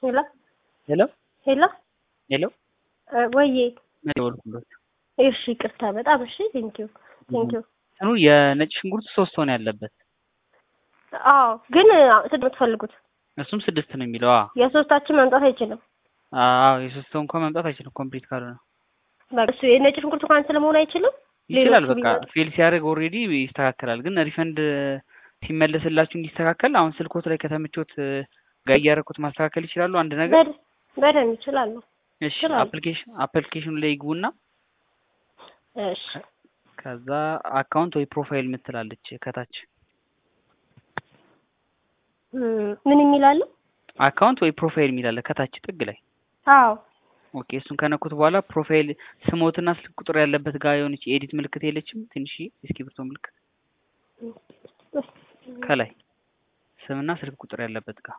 ሄሎ ሄሎ ሄሎ ሄሎ ወዬ ደወልኩለት። እሺ ይቅርታ በጣም እሺ ቴንኪዩ ቴንኪዩ እንትኑ የነጭ ሽንኩርት ሶስት ሆነ ያለበት አዎ ግን ስንት ነው የምትፈልጉት እሱም ስድስት ነው የሚለው። አዎ የሶስታችን መምጣት አይችልም አዎ የሶስት ሰው እንኳን መምጣት አይችልም ኮምፕሊት ካልሆነ በቃ እሱ የነጭ ሽንኩርት ካንስል መሆን አይችልም ይችላል። ሌሎቹ በቃ ቢመጡ? ፌል ሲያደርግ ኦልሬዲ ይስተካከላል። ግን ሪፈንድ ሲመለስላችሁ እንዲስተካከል አሁን ስልኮት ላይ ከተመቾት ጋር እያደረኩት ማስተካከል ይችላሉ። አንድ ነገር በደ- በደንብ ይችላሉ እሺ ይችላሉ። አፕሊኬሽን አፕሊኬሽኑ ላይ ይግቡና እሺ ከዛ አካውንት ወይ ፕሮፋይል የምትላለች ከታች እም፣ ምን የሚላሉ አካውንት ወይ ፕሮፋይል የሚላለ ከታች ጥግ ላይ አዎ ኦኬ እሱን ከነኩት በኋላ ፕሮፋይል ስሞትና ስልክ ቁጥር ያለበት ጋር የሆነች የኤዲት ምልክት የለችም ትንሽ የእስክሪብቶ ምልክት ከላይ ስምና ስልክ ቁጥር ያለበት ጋር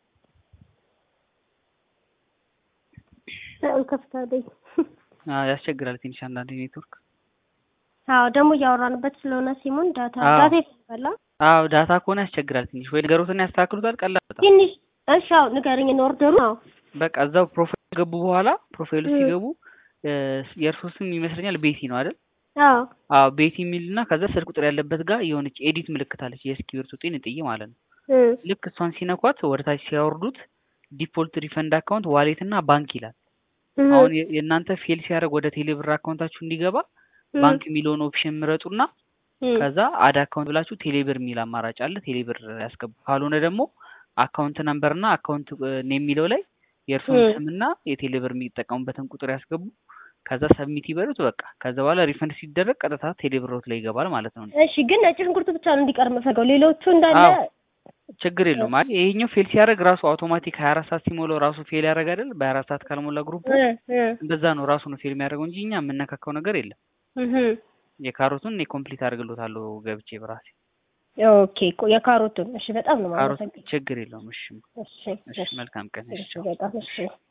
ከፍታለኝ አዎ፣ ያስቸግራል ትንሽ አንዳንድ ኔትወርክ አዎ ደግሞ እያወራንበት ስለሆነ ሲሙን ዳታ አዎ። ዳታ ይፈልጋል አዎ ዳታ ከሆነ ያስቸግራል ትንሽ ወይ ነገሮትን ያስተካክሉታል ቀላል በጣም ትንሽ እሺ አዎ ንገረኝ ኦርደሩ አዎ በቃ እዛው ፕሮፋይል ከገቡ በኋላ ፕሮፋይሉ እ። ሲገቡ እ፣ የእርሶ ስም ይመስለኛል ቤቲ ነው አይደል አዎ አዎ ቤቲ የሚልና ከዛ ስልክ ቁጥር ያለበት ጋር የሆነች ኤዲት ምልክት አለች የእስክሪብቶ ጤን ጥዬ ማለት ነው እም፣ ልክ እሷን ሲነኳት ወደ ታች ሲያወርዱት ዲፎልት ሪፈንድ አካውንት ዋሌት እና ባንክ ይላል እም፣ አሁን የ- የእናንተ ፌል ሲያደርግ ወደ ቴሌብር አካውንታችሁ እንዲገባ እም፣ ባንክ የሚለውን ኦፕሽን ምረጡና እም፣ ከዛ አድ አካውንት ብላችሁ ቴሌብር የሚል አማራጭ አለ ቴሌብር ያስገቡ ካልሆነ ደግሞ አካውንት ነምበር እና አካውንት ኔም የሚለው ላይ የእርሱን እም። ስምና የቴሌብር የሚጠቀሙበትን ቁጥር ያስገቡ ከዛ ሰብሚት ይበሉት በቃ ከዛ በኋላ ሪፈንድ ሲደረግ ቀጥታ ቴሌብሮት ላይ ይገባል ማለት ነው እሺ ግን ነጭ ሽንኩርት ብቻ ነው እንዲቀር የምፈልገው ሌሎቹ እንዳለ አዎ ችግር የለውም አይ ይሄኛው ፌል ሲያደርግ ራሱ አውቶማቲክ ሀያ አራት ሰዓት ሲሞላው ራሱ ፌል ያደርግ አይደል በሀያ አራት ሰዓት ካልሞላ ግሩፕ እ፣ እ፣ እንደዛ ነው ራሱ ነው ፌል የሚያደርገው እንጂ እኛ የምነካካው ነገር የለም እህም። የካሮቱን እኔ ኮምፕሊት አድርግሎታለሁ ገብቼ በራሴ ኦኬ ቆ- የካሮቱን እሺ በጣም ነው ካሮት የማመሰግነው ችግር የለውም እሺ እሺ እሺ መልካም ቀን እሺ እሺ ቻው በጣም እሺ